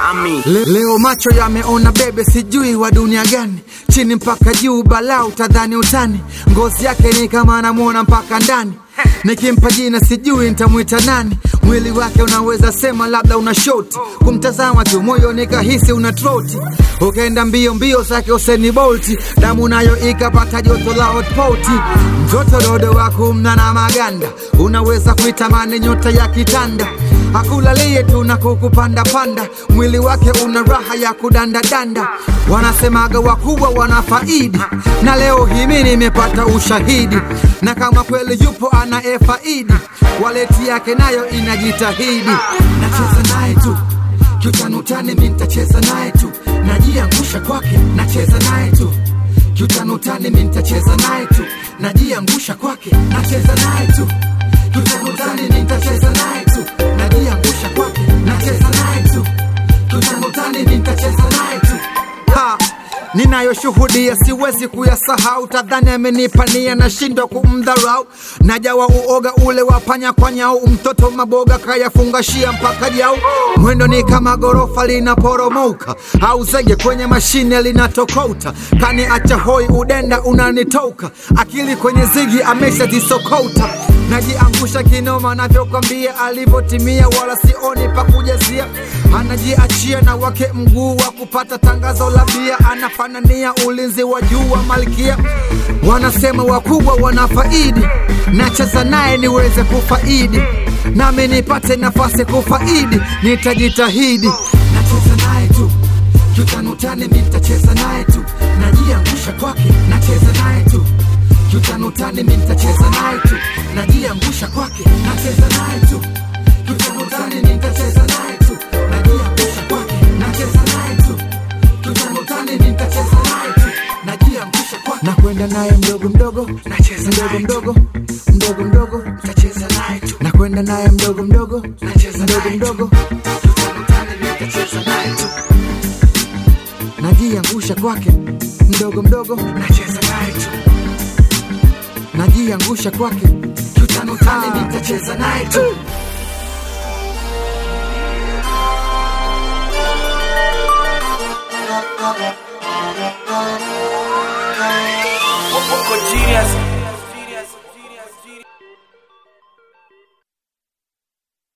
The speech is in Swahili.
Ami. Le, leo macho yameona bebe, sijui wa dunia gani, chini mpaka juu, balaa utadhani utani, ngozi yake ni kama anamwona mpaka ndani. Nikimpa jina sijui nitamwita nani, mwili wake unaweza sema labda una shoti, kumtazama tu moyo nikahisi una troti, ukaenda mbio mbio zake Usain Bolt, damu nayo ikapata joto la hotpoti, mtoto dodo wa kumna na maganda, unaweza kuitamani nyota ya kitanda akulalie tu na kukupanda panda, mwili wake una raha ya kudandadanda. Wanasemaga wakubwa wanafaidi, na leo hii mimi nimepata ushahidi, na kama kweli yupo anayefaidi, waleti yake nayo inajitahidi. Nacheza naye tu kiutanutani, mi nitacheza naye tu, najiangusha kwake, nacheza naye tu kiutanutani, mi nitacheza naye tu, najiangusha kwake, nacheza naye tu kiutanutani, mi nitacheza naye tu, najiangusha kwake, nacheza naye tu kiutanutani, mi nitacheza naye tu ha ninayoshuhudia siwezi kuyasahau, tadhani amenipa nia, nashindwa kumdharau. Najawa uoga ule wa panya kwa nyau, mtoto maboga kayafungashia mpaka jau. Mwendo ni kama gorofa linaporomoka, au zege kwenye mashine linatokota. Kani acha hoi, udenda unanitoka, akili kwenye zigi ameshazisokota. Najiangusha kinoma, navyokwambia alivyotimia, wala sioni pa kujazia. Anajiachia na wake mguu wa kupata tangazo la bia, anafanania ulinzi wa juu wa malkia. Wanasema wakubwa wanafaidi, nacheza naye niweze kufaidi, nami nipate nafasi kufaidi, nitajitahidi. Nacheza naye tu kiutanutani, mi nitacheza naye tu, najiangusha kwake, nacheza naye tu kiutanutani, mi nitacheza naye tu, najiangusha kwake, nacheza naye tu kiutanutani, mi nitacheza naye tu, najiangusha kwake, nacheza naye tu kiutanutani, mi nitacheza naye tu, najiangusha kwake, nakwenda naye mdogo mdogo, nacheza mdogo mdogo mdogo mdogo, nitacheza naye tu, nakwenda naye mdogo mdogo, nacheza mdogo mdogo, kiutanutani, mi nitacheza naye tu najiangusha kwake mdogo mdogo, nacheza naye tu, najiangusha kwake kiutanutani, nitacheza naye tu. Wako genius